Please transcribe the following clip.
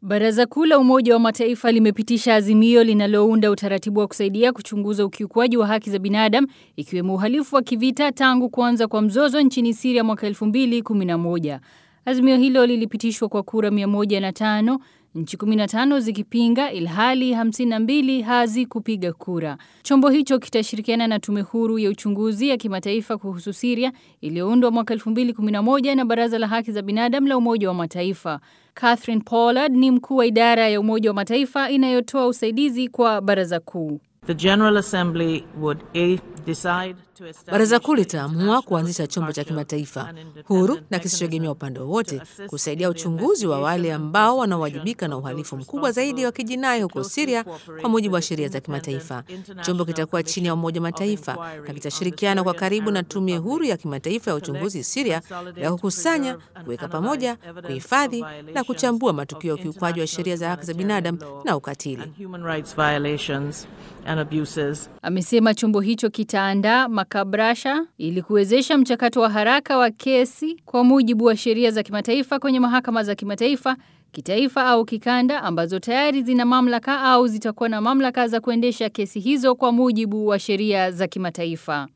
Baraza Kuu la Umoja wa Mataifa limepitisha azimio linalounda utaratibu wa kusaidia kuchunguza ukiukwaji wa haki za binadamu ikiwemo uhalifu wa kivita tangu kuanza kwa mzozo nchini Syria mwaka 2011. Azimio hilo lilipitishwa kwa kura 105, nchi 15 zikipinga ilhali 52 hazikupiga kura. Chombo hicho kitashirikiana na tume huru ya uchunguzi ya kimataifa kuhusu Syria iliyoundwa mwaka 2011 na Baraza la Haki za Binadamu la Umoja wa Mataifa. Catherine Pollard ni mkuu wa idara ya Umoja wa Mataifa inayotoa usaidizi kwa Baraza Kuu. The General Assembly would a, decide to establish Baraza Kuu litaamua kuanzisha chombo cha kimataifa huru na kisichoegemea upande wowote kusaidia uchunguzi wa wale ambao wanaowajibika na uhalifu mkubwa zaidi wa kijinai huko Syria kwa mujibu wa sheria za kimataifa. Chombo kitakuwa chini ya Umoja wa Mataifa na kitashirikiana kwa karibu na Tume Huru ya Kimataifa ya Uchunguzi Syria ya kukusanya, kuweka pamoja, kuhifadhi na kuchambua matukio ya ukiukwaji wa sheria za haki za binadamu na ukatili. and human rights violations and abuses. Amesema chombo hicho kitaandaa makabrasha ili kuwezesha mchakato wa haraka wa kesi kwa mujibu wa sheria za kimataifa kwenye mahakama za kimataifa, kitaifa au kikanda ambazo tayari zina mamlaka au zitakuwa na mamlaka za kuendesha kesi hizo kwa mujibu wa sheria za kimataifa.